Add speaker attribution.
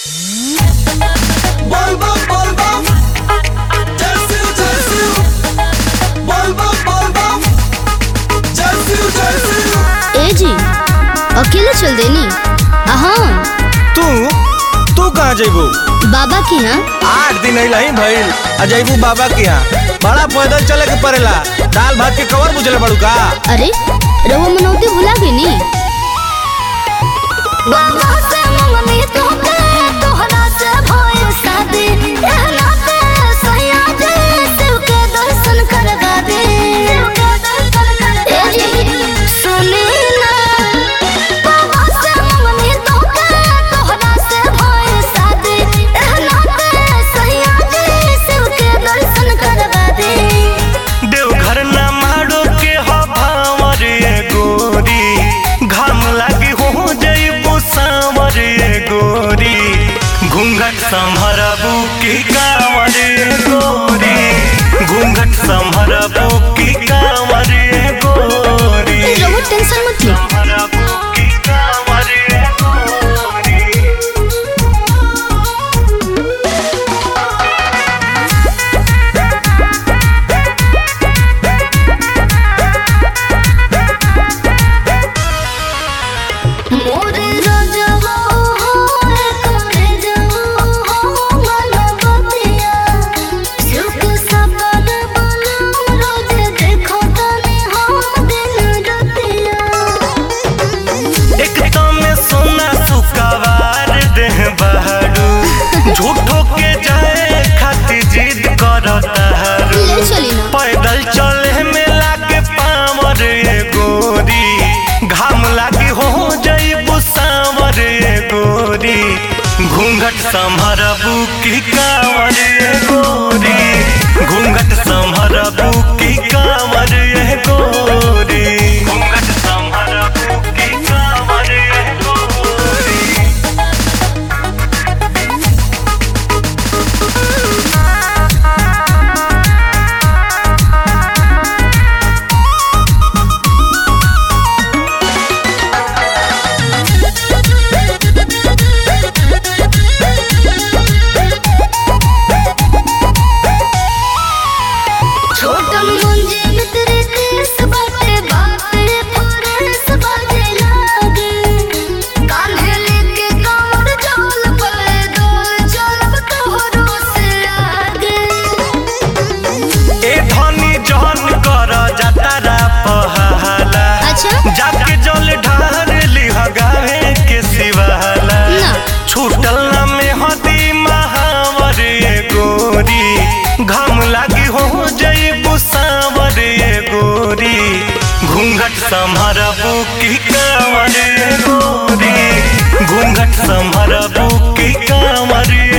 Speaker 1: Volvo, Volvo. Tersil, tersil. Volvo, Volvo. Tersil, tersil.
Speaker 2: ए जी अकेले चल देनी हाँ
Speaker 3: तू तू कहाँ जइबू
Speaker 2: बाबा के यहाँ
Speaker 3: आठ दिन अइला ही भइल आ जइबू बाबा के यहाँ बड़ा पैदल चले के पड़ेला दाल भात के कवर बुझले पड़ू का
Speaker 2: अरे रहुआ मनौती भुला गई नी बाबा से मंगनी तोके तोहरा से भइल शादी एहना पे सैया दे शिव के दर्शन करवा दे ए जी सुनी ना बाबा से मंगनी तोके तोहरा से भइल शादी एहना पे सैया दे शिव के दर्शन करवा दे
Speaker 4: देवघर ना मारो के हभावर ये गोरी घाम लागी हो जइबू सांवर ये गोरी घूंघट संभरबू की कांवर ये गोरी घूंघट संभरबू की कांवर ये गोरी
Speaker 2: रहुआ टेंशन मत ले
Speaker 4: संभरबू की कांवर ये गोरी
Speaker 2: मोरे रजवा हो करे जवा हो मनबतिया सुख सपन बनम रोज देखो तने हम दिन रतिया
Speaker 4: एक में सोना सुकवार देह बहरू झूठो के जाए खातिर जिद करता हरू
Speaker 2: ले चली ना
Speaker 4: पैदल चले में लागे पावर ये गोरी घाम लागे हो जइबू सांवर ये गोरी घूंघट संभरबू की कांवर ये गोरी घूंघट संभरबू की कांवर ये गोरी घूंघट संभरबू की कांवर ये गोरी
Speaker 2: छोटन मुंजे में तेरे केस बाटे बाटे फरेस बाजे लागे कान्हे लेके कांवर चल पले डोल चलब तोहरो से आगे
Speaker 4: ए धनी जहन कर जतरा पहाला
Speaker 2: अच्छा
Speaker 4: जाके जल ढार लिह गावे के सिवाला
Speaker 2: ना।
Speaker 4: छूटल ना में हदी महावर ये गोरी घाम लागी हो जइबू सांवर ये गोरी घूंघट संभरबू की कांवर ये गोरी घूंघट संभरबू की कांवर ये